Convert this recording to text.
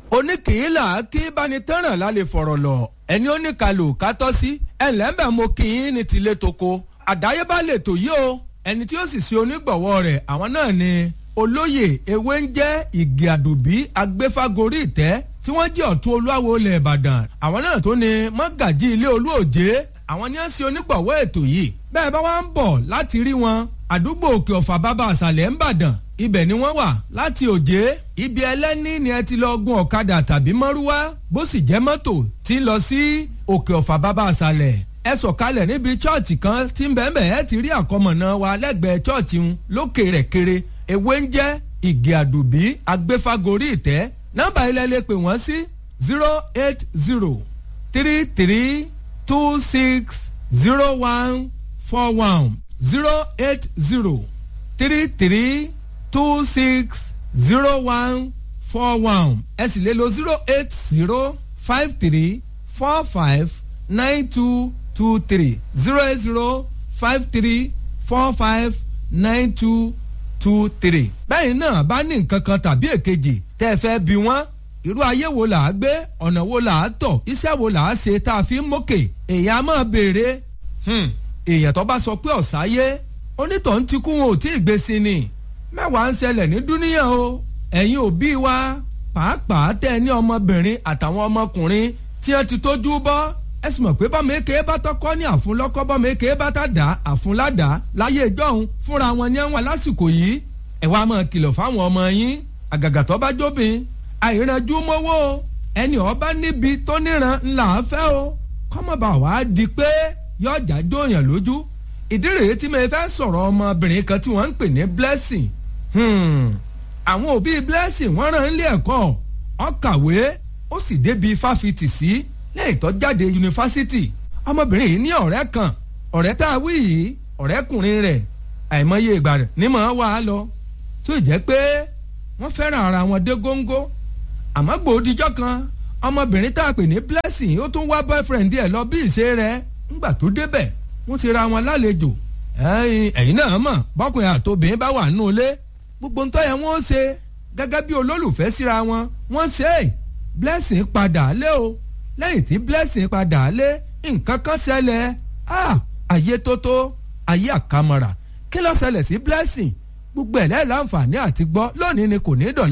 oníkìílà kí bánitẹ́ràn lálẹ́ fọ̀rọ̀ lọ ẹni oníkalò kátọ́ sí ẹ̀lẹ́mbẹ̀ mo kì í ní tilé toko àdáyébá lè tò yí o ẹni tí ó sì ṣe onígbọ̀wọ́ rẹ̀ àwọn náà ni olóyè ewé ń jẹ́ ìgè àdùbí agbéfágorí ìtẹ́ tí wọ́n jẹ́ ọ̀tún olúwawo ilẹ̀ ìbàdàn àwọn náà tó ní mọ́gàjí ilé olúòjé àwọn ni wọ́n ṣe onígbọ̀wọ́ ètò yìí bẹ́ẹ̀ bá wá ń bọ̀ láti rí wọn àdúgbò òkè ọ̀fà bàbá àṣàlẹ̀ ń bàdàn ibẹ̀ ni wọ́n wà láti òjé ibi ẹlẹ́ni ni ẹ ti lọ gun ọ̀kadà tàbí mọ́rúwá bó sì jẹ́ mọ́tò tí ń lọ sí òkè ọ̀fà bàbá àṣàlẹ̀ ẹ sọ̀kalẹ̀ níbi chọ́ọ̀chì kan tí ń bẹ́ẹ̀ bẹ́ẹ̀ ti rí àkọmọ̀nà wa lẹ́gbẹ̀ẹ́ chọ́ọ̀chì ń lókè rẹ̀ kéré ewé ń jẹ́ ìgè àdùbí agbéfágorí ìtẹ́ nọ́mbà ilẹ̀ lè pè wọ́n sí zero eight zero three three two six zero one four one zero eight zero three three two six zero one four one ẹ sì lè lo zero eight zero five three four five nine two two three zero eight zero five three four five nine two two three. bẹ́ẹ̀ náà bá ní nǹkan kan tàbí èkejì tẹ́ ẹ fẹ́ bí wọ́n irú ayé wo là á gbé ọ̀nà wo là á tọ̀ iṣẹ́ wo là á ṣe tá a fi ń mókè èèyàn á máa béèrè èèyàn tó bá sọ pé ọ̀sáyé onítọ̀hún ti kú wọn ò tí ì gbé sí ni mẹ́wàá ń ṣẹlẹ̀ ní dúníyàn o ẹ̀yin òbí wa pàápàá tẹ́ ẹ ní ọmọbìnrin àtàwọn ọmọkùnrin tí wọ́n ti tójú bọ́ ẹ sì mọ̀ pé bọ́mọ èké bá tọ́kọ́ ní àfúnlọ́kọ́ bọ́mọ èké bá tá dá àfúnládàá láyé ìjọ́hun fúnra wọn ní àwọn lásìkò yìí ẹ wá máa kìlọ̀ fáwọn ọmọ yín àgàgà tó bá jóbin àìrànjú mọ́wọ́ ẹni ọba níbi tó níran ńlá fẹ́ o kọ́mọba wàá di pé yọjà jóyàn lójú ìdí rèé tí mo fẹ́ sọ̀rọ̀ ọmọbìnrin kan tí wọ́n ń pè ní blessing àwọn òbí blessing wọ́n rán ilé ẹ̀kọ́ ó kàwé ó sì débi fáfitì sí lẹ́yìn tó jáde yunifásitì ọmọbìnrin yìí ní ọ̀rẹ́ kan ọ̀rẹ́ tá a wí yìí ọ̀rẹ́kùnrin rẹ̀ àìmọye ìgbà rẹ̀ ní mọ̀ ọ́ wà á lọ tó jẹ́ pé wọ́n fẹ́ràn ara wọn dé góńgó àmọ́ gbòdìjọ́ kan ọmọbìnrin tá a pè ní blessing ó tún wá boyfriend ẹ̀ lọ bí ìṣe rẹ̀ ńgbà tó débẹ̀ wọ́n ti ra wọn lálejò ẹ̀yin náà mọ̀ bọ́kùnrin àtòbìnrin bá wà nù ilé gbogbo ń tọ́yẹ wọ́n ṣe gẹ́gẹ́ bí olólùfẹ́ síra wọn wọ́n ṣe é blessing padà lé o lẹ́yìn tí blessing padà lé nǹkan kan ṣẹlẹ̀ ayé tó tó ayé àkàmọ̀rà kí ló ṣẹlẹ̀ sí blessing gbogbo ẹ̀ lẹ́ẹ̀ láǹfààní àti gbọ́ lónìí ni kò ní dọ̀lẹ́.